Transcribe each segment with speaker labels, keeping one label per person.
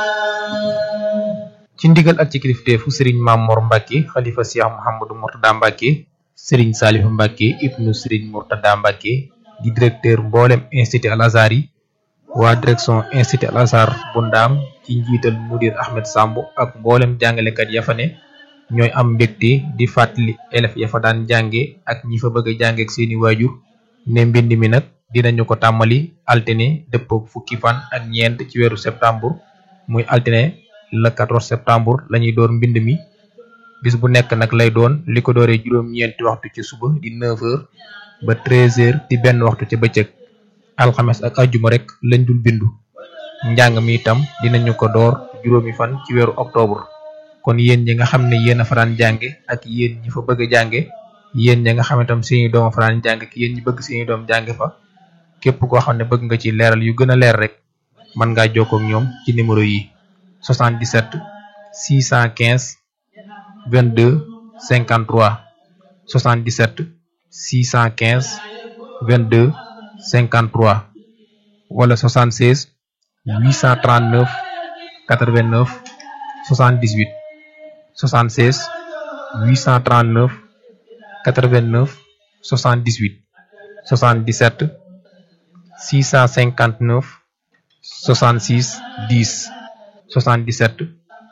Speaker 1: ci ndigal ak ci kilifteefu sëriñ Mamor Mbacke xalifa Cheikh Mouhamadou Mourtada Mbacke sëriñ Salihu Mbacke ibnu sëriñ Mourtada Mbacke di directeur mboolem institut Al Azhar yi waa direction institut Al Azhar bu ndaam ci njiital mudir Ahmed Samb ak mboolem jàngalekat ya fa ne ñooy am mbégte di fàttali élèves ya fa daan jànge ak ñi fa bëgg a jànge ak seeni waajur ne mbind mi nag dinañu ko tàmmali altine dëppook fukki fan ak ñeent ci weeru septembre muy altine le 14 septembre lañuy door mbind mi bis bu nekk nag lay doon li ko dooree juróom-ñeenti waxtu ci suba di 9h ba 13h di benn waxtu ca bëccëg alxames ak ajjuma rek lañ dul bindu njàng mi itam dinañu ko door juróomi fan ci weeru octobre kon yéen ñi nga xam ne yéen a faraan jànge ak yéen ñi fa bëgg a jànge yéen ñi nga xam ne tam seeni doom a faraan jànge ak yéen ñi bëgg seeni doom jànge fa képp koo xam ne bëgg nga ci leeral yu gën a leer rek mën ngaa jokkoo ak ñoom ci numéro yi 77 615 22 53 77 615 22 53 wala 76 839 89 78 76 839 89 78 77 659 66 10 77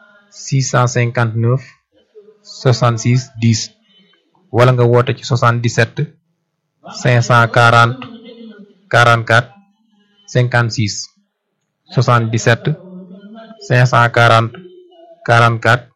Speaker 1: 659 66 10 wala nga woote ci 77 540 44 56 77 540 44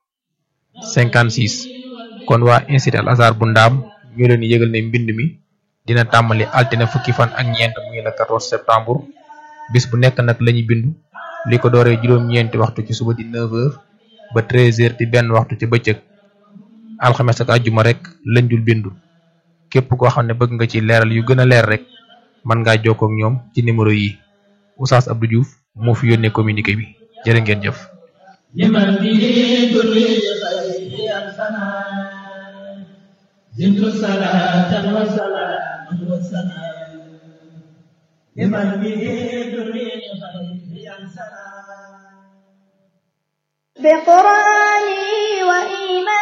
Speaker 1: 56 kon waa institut Al Azhar bu ndaam ñu leen yëgal ne mbind mi dina tàmbali altine fukki fan ak ñeent muy le 14 septembre bis bu nekk nag lañuy bindu li ko dooree juróom-ñeenti waxtu ci suba di 9h ba 13h di benn waxtu ci bëccëg alxames ak àjjuma rek lañ dul bindu képp koo xam ne bëgg nga ci leeral yu gën a leer rek mën ngaa jokkoo ak ñoom ci numéro yi Oustaz Abdou Diouf moo fi yónnee communiqué bi jërë ngeen jëf.
Speaker 2: زدت صلاة وسلاما وسلام لمن به دري خير سلام
Speaker 3: بقرآني وإيماني